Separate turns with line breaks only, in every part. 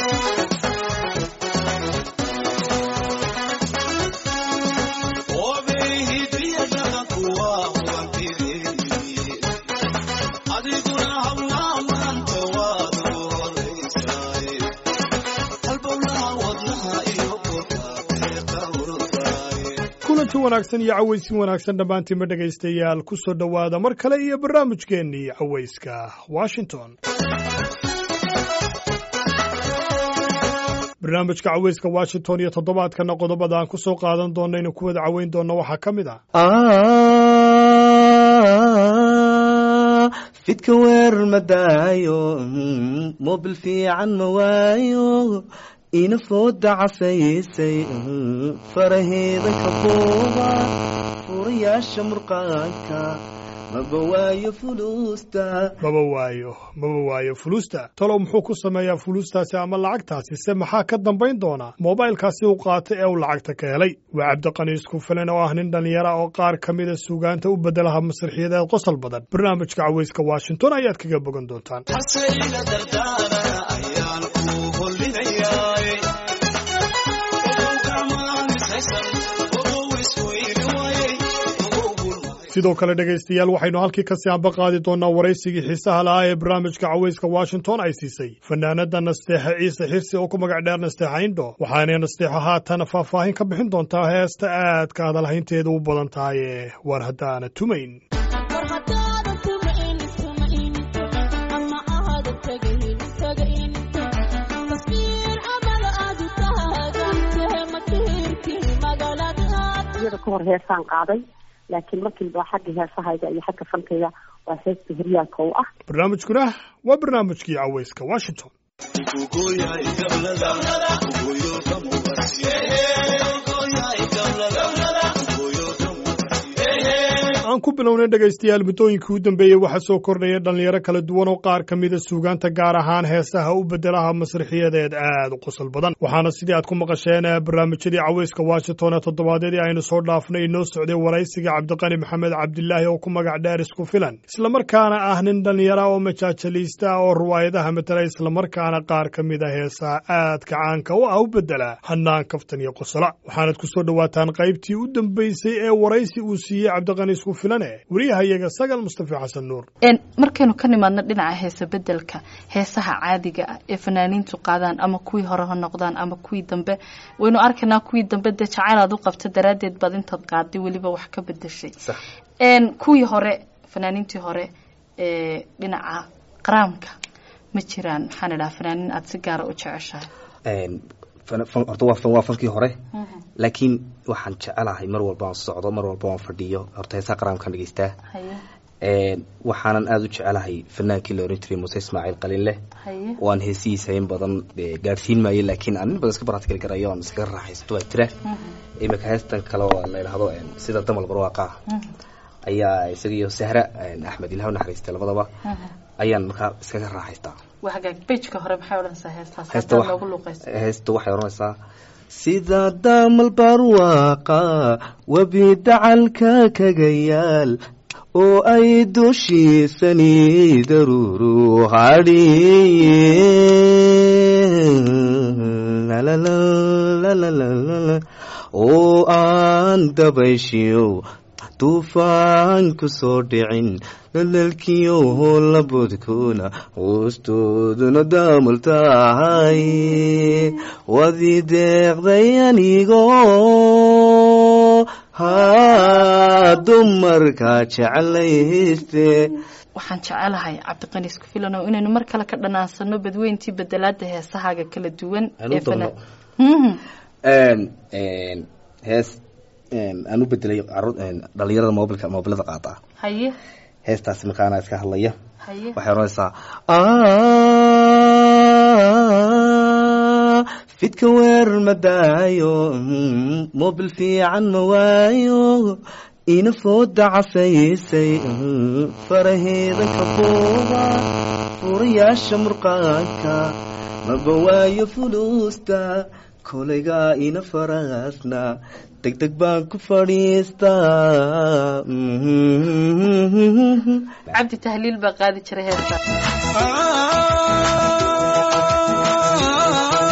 kulanti wanaagsan iyo cawaysin wanaagsan dhammaantiinba dhegaystayaal ku soo dhowaada mar kale iyo barnaamijkeennii cawayska washington barnaamijka cawayska washington iyo toddobaadkana qodobada aan ku soo qaadan doonno inuu ku wada caweyn doonno waxaa ka mid ah
fidka weerar ma daayo mobil fiican ma waayo ina fooda casaysay faraheeda ka buuba furayaasha murqaanka maba waayo fuluusta
maba waayo maba waayo fuluusta talow muxuu ku sameeyaa fuluustaasi ama lacagtaasi se maxaa ka dambayn doona moobaylkaasi uu qaatay ee uu lacagta ka helay waa cabdiqani isku filan oo ah nin dhallinyara oo qaar ka mida suugaanta u beddelaha masraxiyadeed qosol badan barnaamijka cawayska washington ayaad kaga bogan doontaan sidoo kale dhegaystayaal waxaynu halkii kasii amba qaadi doonaa waraysigii xiisaha lahaa ee barnaamijka cawayska washington ay siisay fanaanada nasteexe ciise xirsi oo ku magac dheer nasteexa indho waxaanay nasteexo haatan faahfaahin ka bixin doontaa heesta aadka hadalhaynteeda u badan tahay ee waar haddaana tumayn
kahor heesaan qaaday laakiin markiiba xagga heesahayga iyo xagga fankayga waa heesta hiryaalka u ah
barnaamijkuna waa barnaamijkii cawayska washington aan ku bilownay dhegaystayaal muddooyinkii u dambeeyey waxaa soo kordhaya dhallinyaro kala duwan oo qaar ka mida suugaanta gaar ahaan heesaha u beddelaha masraxiyadeed aad u qosol badan waxaana sidii aad ku maqasheen barnaamijyadii cawayska washington ee toddobaadyadii aynu soo dhaafnay inoo socday waraysiga cabdiqani maxamed cabdilaahi oo ku magac dheer isku filan islamarkaana ah nin dhallinyara oo majaajaliysta ah oo ruwaayadaha matela islamarkaana qaar ka mida heesaha aadka caanka u ah u beddela hanaan kaftan iyo qosola waxaanad ku soo dhowaataan qaybtii u dambaysay ee waraysi uu siiyey cabdiqani isku wariyahayaga sagal mustafa xasan nuur
markaynu ka nimaadno dhinaca heesa bedelka heesaha caadiga ah ee fanaaniintu qaadaan ama kuwii hore ha noqdaan ama kuwii dambe waynu arkaynaa kuwii dambe dee jacayl aad u qabta daraaddeed baad intaad qaaday weliba wax ka bedeshay kuwii hore fanaaniintii hore ee dhinaca qaraamka ma jiraan maxaan idhaha fanaaniin aada si gaara u jeceshahay
horta waa fankii hore laakiin waxaan jecelahay mar walba aan socdo mar walba aan fadhiyo horta heesaa qaraamkaan dhegeystaa waxaanan aada u jecelahay fanaankii la oran jiray muuse ismaaciil qalinleh oo aan heesihiisa in badan gaadhsiin maayo laakiin aan in badan iska baraadkeli karayo aan iskaga raaxaysto waa jira imika heestan kale oo la yidhaahdo sida damal barwaaqa ayaa isaga iyo sahra axmed ilaah naxariistay labadaba ayaan markaa iskaga raaxaystaa
bejka hore maxay odhanaysaa heestaas
heesta
haddaad noogu luuqayso
heesta waxay odhanaysaa sida damal barwaaqa webi dacalka kaga yaal oo ay dushiisani daruuru hadhiye oo aan dabayshiyo duufaan ku soo dhicin lalaalkiyo labodkuna hoostooduna daamul tahay wadi deeqday anigo ha dumarka jeclayste
waxaan jecelahay cabdiqani isku filano inaynu mar kale ka dhanaansano badweyntii bedelaada heesahaaga kala duwan ee fana
hees aan u bedelay dhalinyarada mobilka mobilada qaata
haye
heestaasi markaana iska hadlaya
haye
waxay odhanaysaa fidka weerar ma daayo mobil fiican ma waayo ina fooda casaysay faraheeda ka buuba furayaasha murqaanka maba waayo fuluusta kolaygaa ina faraasna degdeg baan ku fadhiistaa
cabdi tahliil baa qaadi jiray heesta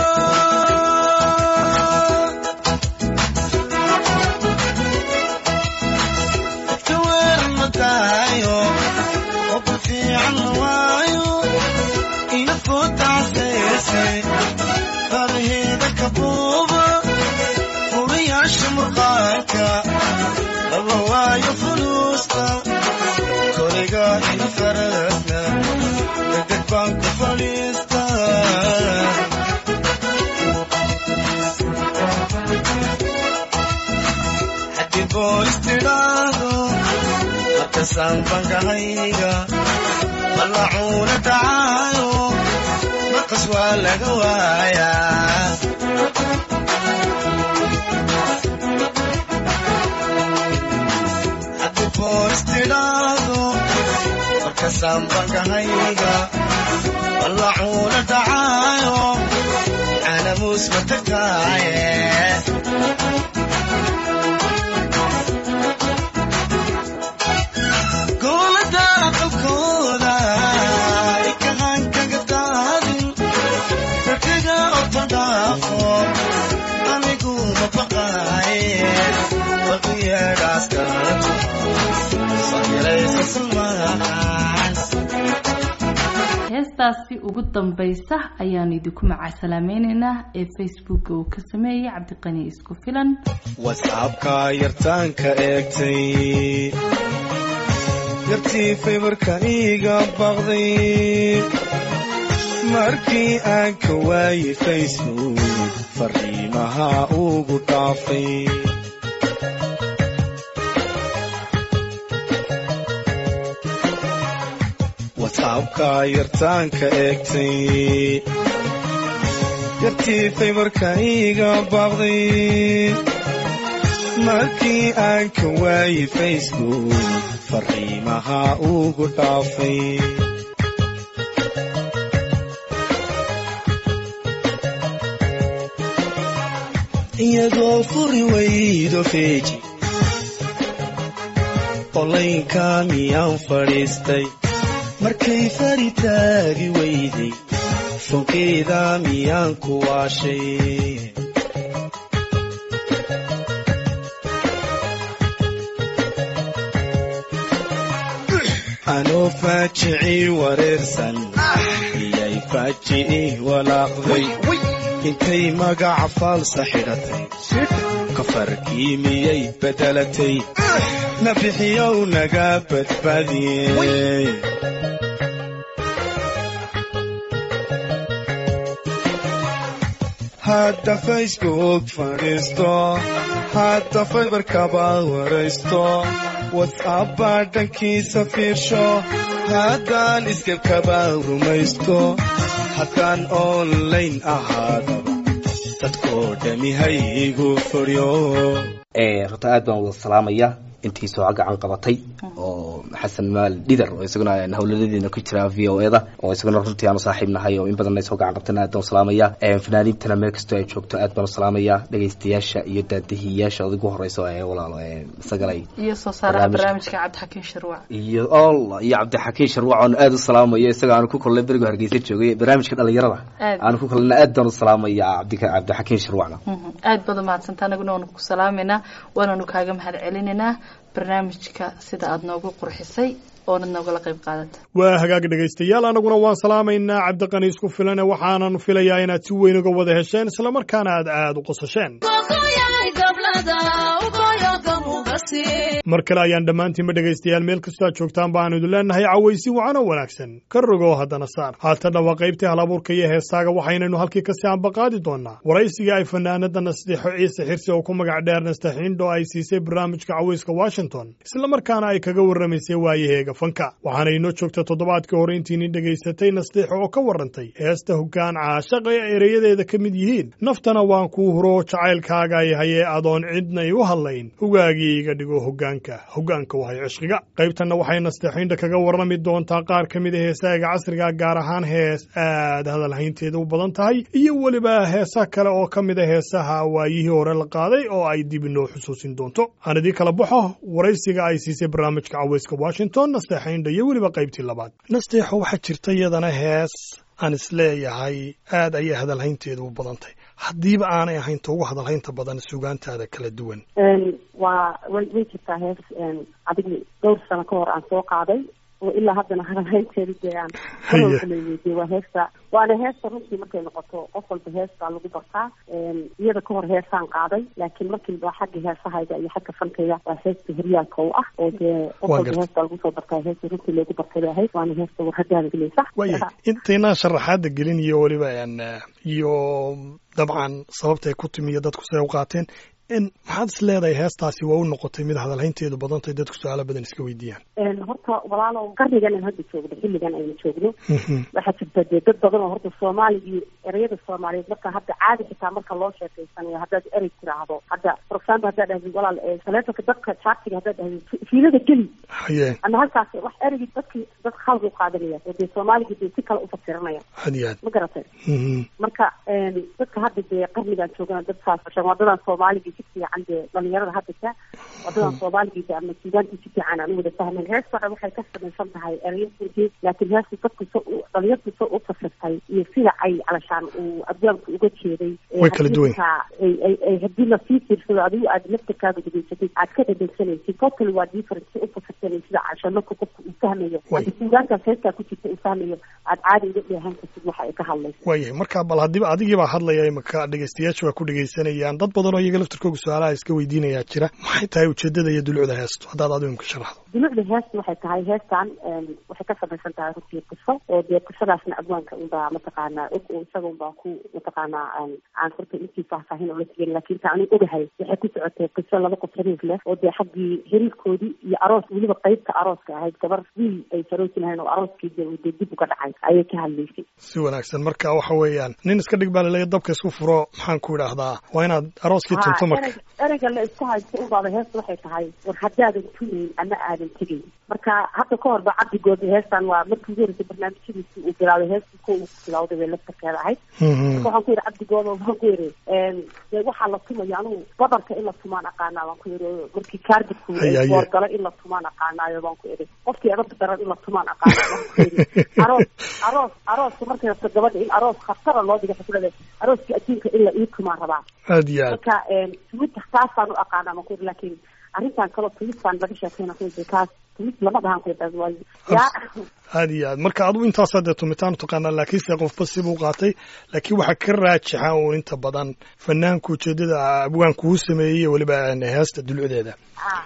markasaan bangahayga malacuuna dhacaayo markas waa laga waayaa haddii boos tidhaahdo markasaan bangahayga malacuuna dhacaayo canamuus ma tagtaaye goolada aqalkooda ikahan kaga daadin rarkaga otodhaafo anigu ma baqaaye baqiyeedhaas kalato samiraysa salmaan
heestaasi ugu dambaysa ayaanu idinku macasalaamaynaynaa ee facebooka uu ka sameeyey cabdiqani isku filan
whatsappka yartaanka eegtay yartii faybarka iiga baqday markii aan ka waayey facebook fariimaha ugu dhaafay whatsappka yartaanka eegtay yartii faybarka iiga baaqday markii aan ka waayey facebook fariimaha ugu dhaafay iyadoo furi waydo feeji olaynka miyaan fadhiistay markay fari taagi weyday fonkeeda miyaan ku waashay anoo faajicii wareersan iyay faajicii walaaqday intay magaca faalsa xidhatay kafarkii miyay beddelatay na bixiyow naga badbaadiyey hadda facebook fadhiisto hadda faybarkaba waraysto whatsappba dhankiisa fiirsho haddaan iskabkaba rumaysto haddaan online ahaadaba dadkoo dhami haygu fadhiyo
runta aad baan wada salaamaya intii soo gacan qabatay oo xasan maal dhidar oo isaguna howlaladeena ku jira v o eda oo isaguna runtii aanu saaxiib nahay oo in badan soo gacan qabtayna aad baan u salaamaya fanaaniintana meel kastoo ay joogto aad baan u salaamaya dhegaystayaasha iyo daadihiyaasha adigu horeyso ee walaalo isagalay
iyo soo saaraha barnaamijka cabdixakiin sharwac
iyo allah iyo cabdixakiin sharwac oon aad u salaamayo isaga aanu ku kulnay berigo hargeysa joogay barnaamijka dhalinyarada
Aad.
aanu ku kulnay aad baan u salaamaya cabdi cabdixakiin sharwacna
aad baad umahadsanta anaguna waanu ku salaameynaa waananu kaaga mahad celinaynaa barnaamijka sida aada noogu qurxisay oonad noogala qayb qaadata
waa hagaag dhegaystayaal annaguna waan salaamaynaa cabdiqani isku filane waxaananu filayaa inaad si weyn uga wada hesheen islamarkaana aad aad u qosasheen mar kale ayaan dhammaantiinba dhegaystayaal meel kastoo aad joogtaan baanu idin leenahay cawaysin wacan oo wanaagsan ka rogow haddana saar haatanna waa qaybtii halabuurka iyo heesaaga waxaynaynu halkii kasii ambaqaadi doonaa waraysigii ay fanaanada nasteexo ciise xirsi oo ku magac dheer nastaxiindho ay siisay barnaamijka cawayska washington islamarkaana ay kaga warramaysay waayaheega fanka waxaana inoo joogta toddobaadkii hore intiini dhegaysatay nasteexo oo ka warrantay heesta hoggaan caashaqa ee ereyadeeda ka mid yihiin naftana waan kuu huro jacaylkaaga ay hayee adoon cidnay u hadlayn hugaagii iga dhigo hoggaanka hoggaanka wahay cishqiga qaybtanna waxay nasteexaynta kaga warrami doontaa qaar ka mid a heesaaga casriga gaar ahaan hees aad hadalhaynteeda u badan tahay iyo weliba heesa kale oo ka mid a heesaha waayihii hore la qaaday oo ay dib inoo xusuusin doonto aan idii kala baxo waraysiga ay siisay barnaamijka cawayska washington nasteexaynta iyo weliba qaybtii labaad nasteexo waxaa jirta iyadana hees aan isleeyahay aad ayay hadalhaynteedu u badantay haddiiba aanay ahayn ta ugu hadalhaynta badan sugaantaada kala duwan
waa way way jirtaa hees adigi dhowr sano ka hor aan soo qaaday oo ilaa haddana hadalhaynteeda dee aan kaloo weydiye waa heesta waana heesta runtii markay noqoto qof walba heestaa lagu bartaa iyada ka hor heesaan qaaday laakiin markiiba xagga heesahayga iyo xagga fankayga waa heesta hiryaalka u ah oo dee qof
Waa
walba
gartay.
heestaa lagu soo bartaa heesta runtii loogu bartay bay ahayd waana heesta warhadaada gelaysa
waaya intaynaan sharaxaadda gelin iyo weliba een, eh, iyo dabcan sababtay ku timi iyo dadku say u qaateen maxaad is leedahay heestaasi waa u noqotay mid hadalhaynteedu badantay dadku su-aalo badan iska weydiiyaan
horta walaalo qarnigan aan hadda joogno xilligan aynu joogno waxaa jirta dee dad badan oo horta soomaaligii ereyada soomaaliyeed marka hadda caadi xitaa marka loo sheekeysanayo haddaad erey tiraahdo hadda for example haddaad dhahdid walaal taleefonka dadka chaartiga haddaad dhahdid fiilada geli
haye
ama halkaas wax ereygii dadkii dad khalad u qaadanaya oo dee soomaaligii dee si kale u fasiranaya
had iyo aad
ma garatay marka dadka hadda dee qarnigan joogana dad saas wadadan soomaaligii si fiican dee dhalinyarada haddasa wadadan soomaaligii ama suugaantii si fiican aan u wada fahmeen heesta waxay ka samaysan tahay ereyadii laakiin heesta dadku so dhalinyartu so u fasirtay iyo sida ay calashaan uu abwaanku uga jeeday
way kala duwan
ay haddii lasii fiirsado adigu aad laftarkaaga dhegeysatid aad ka dhadhegsanaysid totally waa different si u fasirtay sida casho marka qofku uu fahmayo haddi suugaankaas heestaa ku jirta uu fahmayo aad caadi uga dheehan kartid waxa ay ka hadlayso
waayahay marka bal haddiiba adigiibaa hadlaya imaka dhegeystayaasha waa ku dhegeysanayaan dad badan oo iyaga laftarkooga su-aalaha iska weydiinayaa jira maxay tahay ujeedada iyo dulucda heestu haddaad adigu imka sharaxdo
dulucda heesta waxay tahay heestan waxay ka samaysan tahay runtii qiso oo dee qisadaasna abwaanka unbaa mataqaanaa og oo isaga unbaa ku mataqaanaa aan horta intii faahfaahin oo la tegin laakiin ta anigu ogahay waxay ku socotay qiso laba qof xiriir leh oo dee xaggii xiriirkoodii iyo aroos weliba qeybta arooska ahayd gabar wiil ay saroosi lahayn oo arooskii dee dee dib uga dhacay ayay ka hadlaysay
si wanaagsan marka waxa weeyaan nin iska dhig baa laleeya dabka isku furo maxaan ku idhaahdaa waa inaad arooskii tunto marka
ereyga la iska haysto unbaaba heesta waxay tahay war haddaadan tunayn ama aadan tegayn marka hadda ka horba cabdigooda heestan waa markii ugu horeysay barnaamijyadiisi uu bilaawday heestii ko uu bilawday bay laftarkeeda ahayd marka waxaan ku yidhi cabdigooda waxaan ku yidhi dee waxaa la tumayo anugu badarka in la tumaan aqaanaa baan ku yidhi markii kaargidku boorgalo in la tumaan aqaanaayo baan ku yidhi qofkii adabka daran in la tumaan aqaanaa baan ku yidhi aroos aroos arooska markay rabto gabadha in aroos khatara loo dhiga xaflada arooskii adduunka in la ii tumaan rabaa
aad iyo aad
marka tumidta taasaan u aqaanaa baan ku yidhi laakiin arrintan kaloo tumistaan laga sheekeyna ku yidhi taas tumis lama dhahan ku yidhi waa yaa
aad iyo aad marka adigu intaasaa dee tumitaan utaqaanaa laakiinse qofba sibuu qaatay laakiin waxaa ka raajixa uun inta badan fanaanka ujeedada abwaanku uu sameeyey weliba heesta dulucdeeda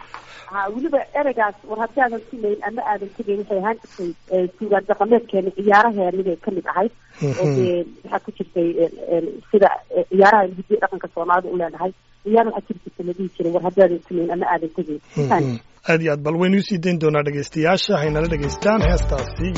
ha weliba ereygaas war haddaadan tumayn ama aadan tegayn waxay ahaan jirtay suugaan dhaqameedkeena ciyaaraheeniday kamid ahayd oo dee waxaa ku jirtay sida ciyaaraha hiddiya dhaqanka soomaalida u leenahay ciyaar waxaa jiri jirta la dhihi jiray war haddaadan tumayn ama aadan tegayn
aad iyo aad bal waynu usii dayn doonaa dhegeystayaasha haynala dhegeystaan heestaasi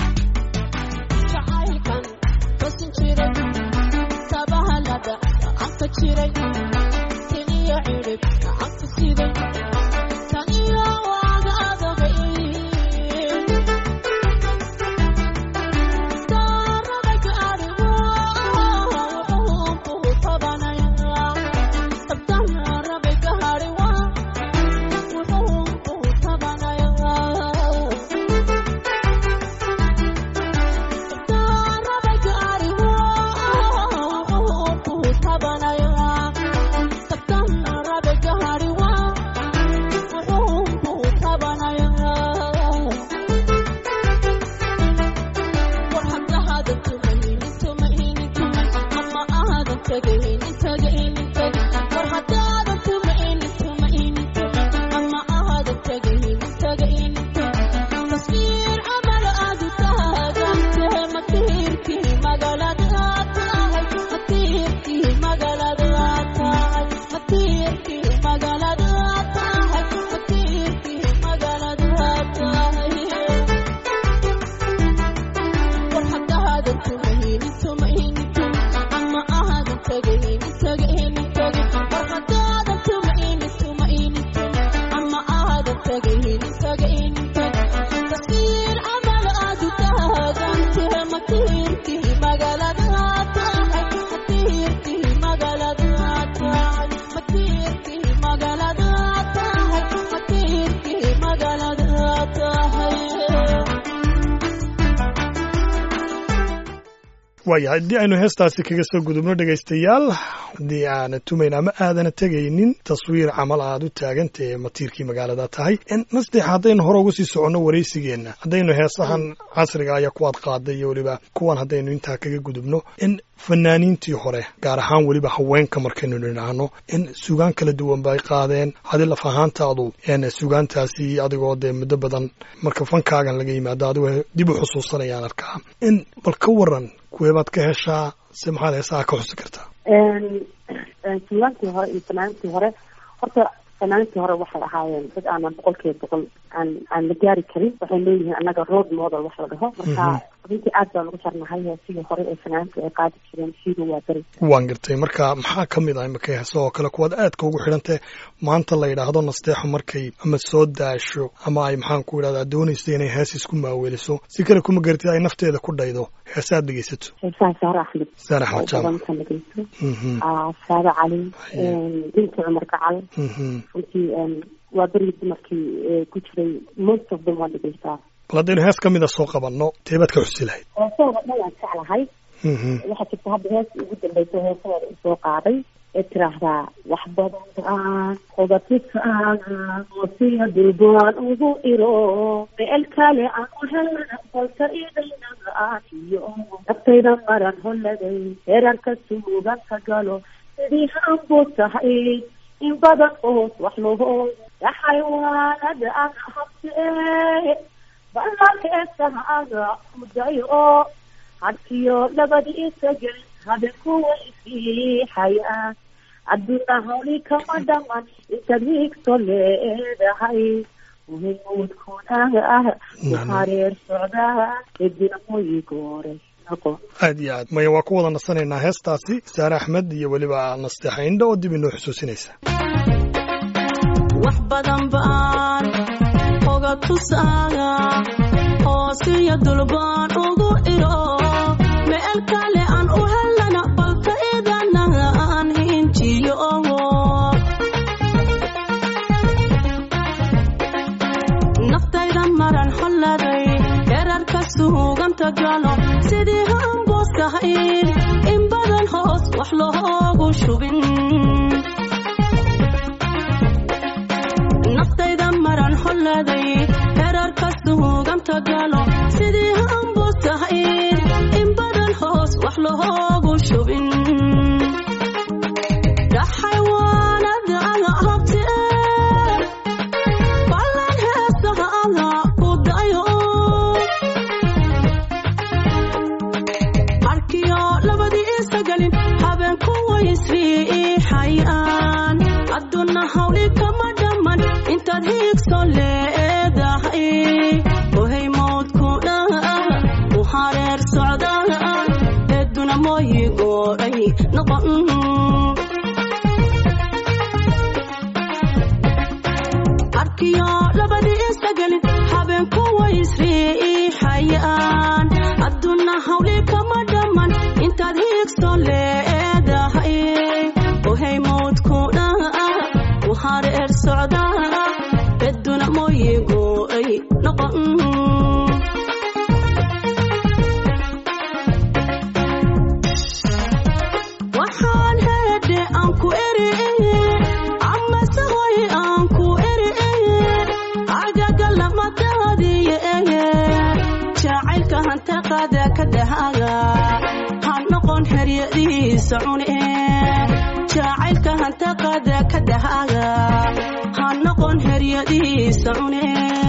waaya haddii aynu heestaasi kaga soo gudubno dhegaystayaal haddii aana tumayn ama aadana tegaynin taswiir camal aad u taaganta ee matiirkii magaalada tahay nasdex haddaynu hore uga sii soconno waraysigeenna haddaynu heesahan casriga ayaa kuwaad qaaday iyo weliba kuwan haddaynu intaa kaga gudubno in fanaaniintii hore gaar ahaan weliba haweenka markaynu nidhaahno in sugaan kala duwan bay qaadeen hadi laf ahaantaadu sugaantaasi adigoo dee muddo badan marka fankaagan laga yimaado adigoo dib u xusuusanayaan arkaa in bal ka waran kuweebaad ka heshaa se maxaad heesaha ka xusi kartaa
suugaantii hore iyo fanaaniintii hore horta fanaaniintii hore waxay ahaayeen dad aanan boqolkiiba boqol aan aan la gaari karin waxay leeyihiin annaga road model wax la dhaho marka runtii aad baan ugu jarnahay heesigii hore ee fanaaniinta ay qaadi jireen siiba waa beri
waan gartay marka maxaa ka mid ah imika heeso oo kale kuwaad aadka ugu xidhantee maanta la yidhaahdo nasteexo markay ama soo daasho ama ay maxaan ku idhahdaa doonaysa inay hees isku maaweliso si kale kuma garatid ay nafteeda ku dhaydo heese aad dhegeysato
heesaha saare axmed
saare axmed jaamac
badanka dhegeysto saade cali binti cumar gacal runtii waa berigii dumarkii ku jiray most of them waan dhegeystaa
bal haddaynu hees ka mida soo qabanno teebaad ka xusi lahayd
heesahooda dhan waan jeclahay waxaa jirta hadda hees ugu dambeysa heesahooda usoo qaaday ee tiraahdaa wax badan aan hogatisaaga oosiya dulbaan ugu iro meel kale aan u helana balka idaynaga aan iyo naftayda maran holladay heerarka suuganka galo sidii haanbuu tahay in badan oos wax loo yaxaywaanada aga habtee ballankeesahaga mudayo hadkiyo labadii isagel habeenkuwa isiixayaan adduuna hawli kama dhaman intaad hiigso leedahay muhimuudkunaga ah uhareer socdaa edina moyi goore
aad iyo aad maya waa ku wada nasanaynaa heestaasi saare axmed iyo weliba nasteexa indha oo dib inoo xusuusinaysa
wax badan baan oga tusaaga hoosiyo dulbaan ugu iro meel kale aan u helana balka idanaga aan hinjiyo naftayda maran holladay herarka suuganta galo sidii haanbooskahayd in badan hoos wax loogu shubin naftayda maran holladay herarka suuganta galo sidii haanbooskahayd in badan hoos wax loogu shubin dhaxaywaanada aga habtee ballan heesaha aga ku dayo arkiyo labadii isagelin habeenku waysriixayaan adduuna hawli kama dhamman intaad hiigso leedahay ohay mawdku dhaa u hareer socdaa eeduna mooyi gooray noqon arkiyo labadii isagelin habeenku waysriixayaan adduuna hawli kama dhamman intaad hiigso leedahay ohay mawdku dhaa u hareer socdaa eeduna mooyi gooray noqon waxaan heedhe aan ku eri amase hoy aan ku eri agaga lamadadiye jacaylka hantaqada ka dahaga ha noqon heryadiisa cune jacaylka hantaqada ka dahaga ha noqon heryadiisa cune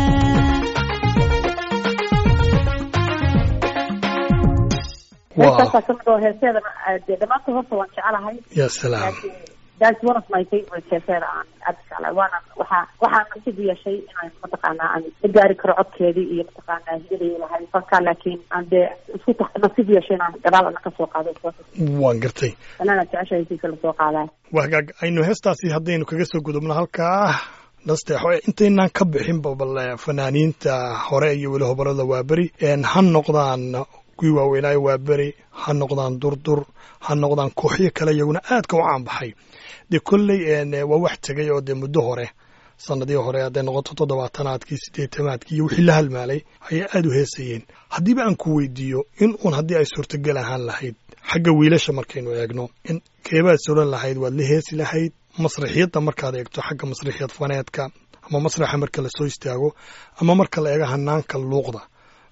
heestaasaa kamid oo heeseeda dee dhamaanta horta waan jecelahay
ya salaam
that's one of my favorite heeseeda aan aad u jeclahay waana waxaa waxaa nasiib u yeeshay inaan mataqaanaa aan la gaari karo codkeedii iyo mataqaanaa hidadii lahay falkaa laakiin aan dee isku ta nasiib u yeeshay inaan gadaal ana kasoo qaado
waan gartay
fanaana jecesha hesiisa lasoo qaadaa
waa hagaag aynu heestaasi haddaynu kaga soo gudubno halkaa nasteexo intaynaan ka bixinba bal fanaaniinta hore iyo weli hobolada waaberi ha noqdaan kuwii waaweynaayo waaberi ha noqdaan durdur ha noqdaan kooxyo kale iyaguna aadka u caanbaxay dee kolley waa wax tegay oo dee muddo hore sanadii hore hadday noqoto toddobaatanaadkii siddeetamaadkii iyo wixii la halmaalay ayay aada u heesayeen haddiiba aan ku weydiiyo in uun haddii ay suurtagal ahaan lahayd xagga wiilasha markaynu eegno in keebaad soran lahayd waad la heesi lahayd masraxiyadda markaad eegto xagga masraxiyad faneedka ama masraxa marka lasoo istaago ama marka la eego hanaanka luuqda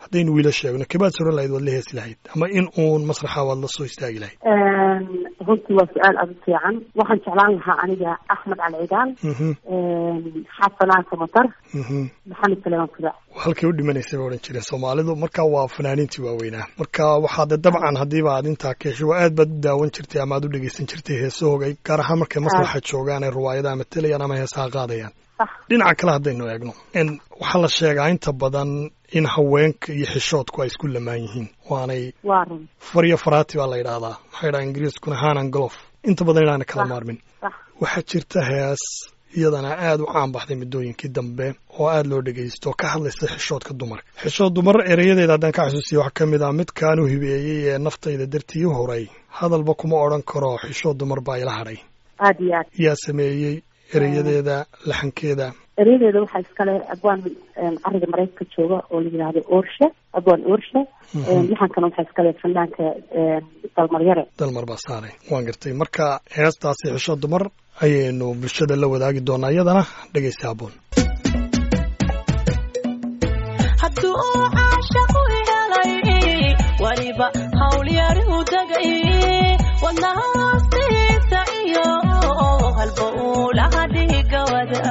haddaynu wiila sheegno kebaad soran lahayd waad la heesi lahayd ama in uun masraxa waad la soo istaagi lahayd
runtii waa su-aal aada u fiican waxaan jeclaan lahaa aniga axmed cali cigaal xasanaan samatar maxamed saleeman kudac
halkay u dhimanaysay ba odhan jireen soomaalidu marka waa fanaaniintii waaweynaa marka waxaade dabcan haddiiba aad intaa ka heshay waa aad baad u daawan jirtay ama aad u dhegeysan jirtay heesahooga gaar ahaan markay masraxa joogaan ay ruwaayadaha matalayaan ama heesaha qaadayaan dhinaca kale haddaynu eegno waxaa la sheegaa inta badan in haweenka iyo xishoodku ay isku lamaan yihiin waanay faryo faraati baa la yidhaahdaa waxaa yidhaha ingiriiskuna hanan golof inta badan inaana kala maarmin waxaa jirta hees iyadana aada u caan baxday muddooyinkii dambe oo aada loo dhegaysto ka hadlaysa xishoodka dumarka xishood dumar erayadeeda haddaan ka xasuusiya waxaa ka mid ah midkaan u hibeeyey ee naftayda dartii u horay hadalba kuma odhan karo xishood dumar baa ila hadhay
aada iyo aad
yaa sameeyey erayadeeda laxankeeda
erayadeeda waxaa iskale abwaan cariga maraykanka jooga oo la yidhaahdo orshe abwaan orshe laxankana waxaa iskale fanaanka dalmaryare
dalmar baa saaray waan gartay marka heestaasi xishood dumar ayaynu bulshada la wadaagi doonaa iyadana dhegaysta haboon
hadduu caashaqu helay weliba hawlyari u degay wadnahaastiisa iyo halba uu laha dhigawada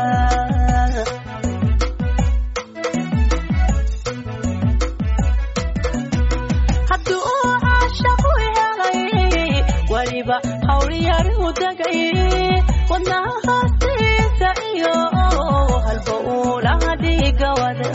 hadduu caashaqu helay weliba hawlyari u degay wadnahaastiisa iyo halba uu laha dhigawada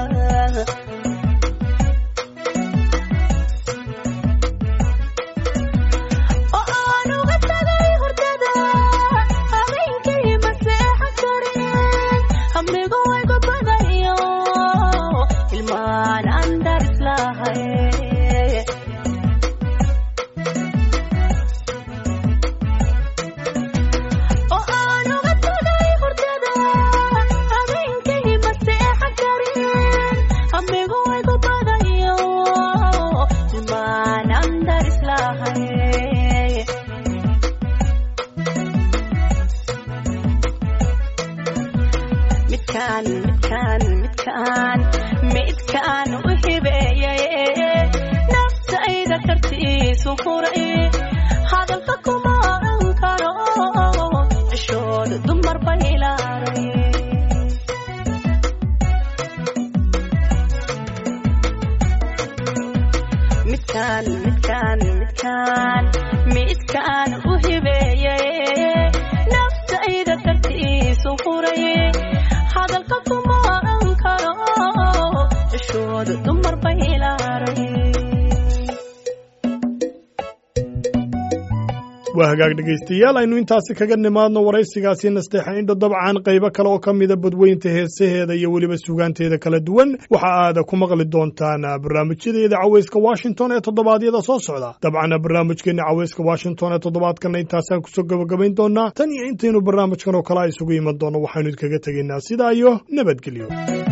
waa hagaag dhegaystayaal aynu intaasi kaga nimaadno waraysigaasi nasteexa indho dabcan qaybo kale oo ka mida badweynta heesaheeda iyo weliba sugaanteeda kala duwan waxa aad ku maqli doontaan barnaamijyadeeda caweyska washington ee toddobaadyada soo socda dabcan barnaamijkeena caweyska washington ee toddobaadkana intaasaan kusoo gabagabayn doonaa tan iyo intaynu barnaamijkan oo kale isugu iman doono waxaynu idkaga tegaynaa sidaa iyo nabadgelyo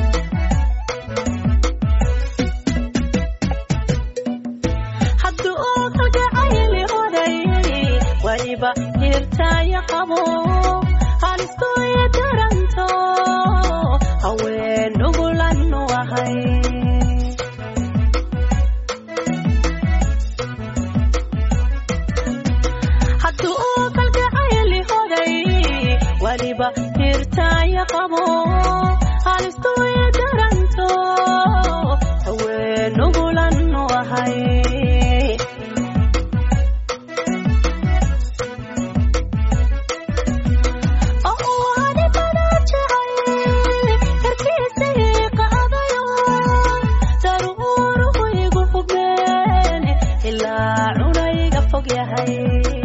hirtaaya qabo halistoya daranto haween ugulanu ahay hadduu kalgacayli hoday weliba hirtaaya qabo halistoya daranto haween ugulanu ahay yahay